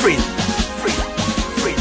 Free. Free. Free.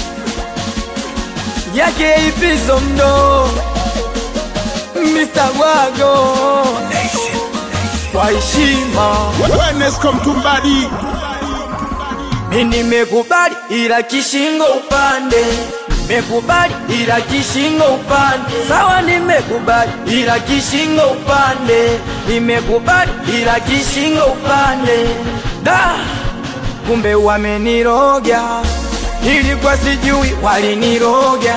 yake ipizo mdo Mr. Wago Nation. kwa heshima Wellness come to body. mi nimekubali ila kishingo upande nimekubali ila kishingo upande sawa nimekubali ila kishingo upande nimekubali ila kishingo upande da kumbe wameniroga ilikuwa sijui waliniroga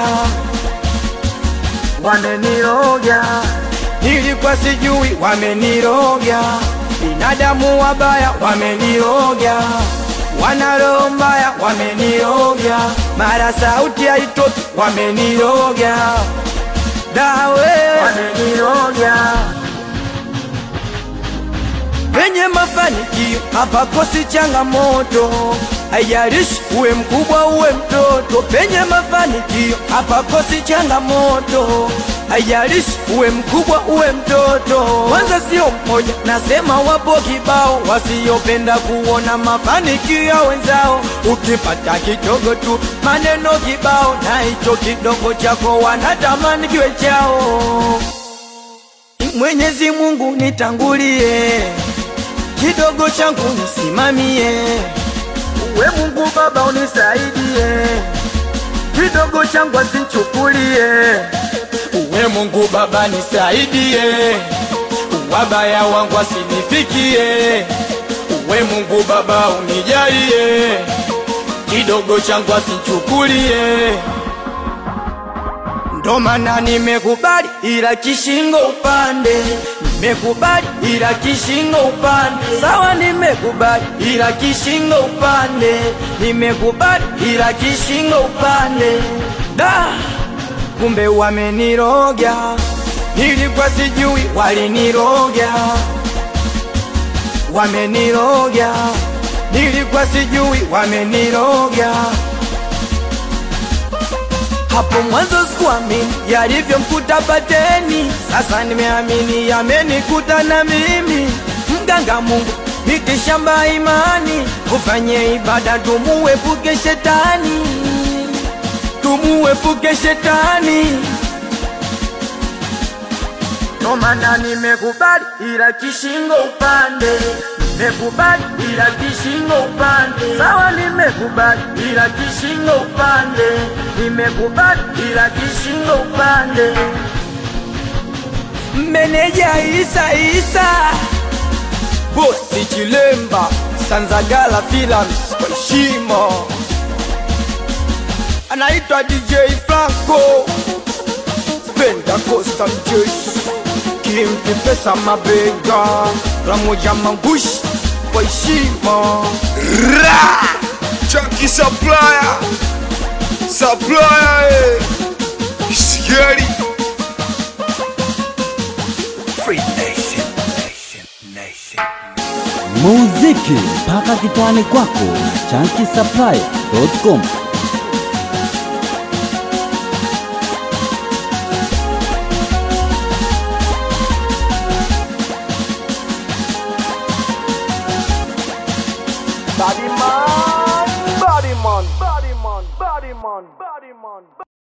wameniroga ilikuwa sijui wameniroga binadamu wabaya wameniroga wana roho mbaya wameniroga mara sauti haitoki wameniroga dawe wameniroga penye mafanikio hapakosi changamoto, haijalishi uwe mkubwa uwe mtoto. Penye mafanikio hapakosi changamoto, haijalishi uwe mkubwa uwe mtoto. Kwanza sio mmoja, nasema wapo kibao wasiopenda kuona mafanikio ya wenzao. Ukipata kidogo tu maneno kibao, na hicho kidogo chako wanatamani kiwe chao. Mwenyezi Mungu nitangulie, kidogo changu nisimamie, uwe Mungu Baba unisaidie, kidogo changu asinchukulie, uwe Mungu Baba nisaidie, wabaya wangu asinifikie, uwe Mungu Baba unijalie, kidogo changu asinchukulie ndo maana nimekubali ila kishingo upande, nimekubali ila kishingo upande, sawa, nimekubali ila kishingo upande, nimekubali ila kishingo upande. Da, kumbe wameniroga, nilikuwa sijui waliniroga, wameniroga, nilikuwa sijui wameniroga hapo mwanzo sikuamini yalivyomkuta Pateni, sasa nimeamini yamenikuta na mimi. Mganga Mungu miti shamba imani, ufanye ibada tumuepuke shetani, tumuepuke shetani. Ndo maana nimekubali ila kishingo upande, nimekubali ila kishingo upande, sawa, nimekubali ila kishingo upande, nimekubali ila kishingo upande. Meneja Isa Isa, bosi Chilemba, Sanzagala Films kwa heshima, anaitwa DJ Franco Penda Costa mjeshi kimpi pesa mabega Ramoja Mangushi kwa heshima Ra! Chunky supplier. Supplier. eh. Scary. Free Nation. Nation. Nation. muziki mpaka kitani kwako na chankisapply.com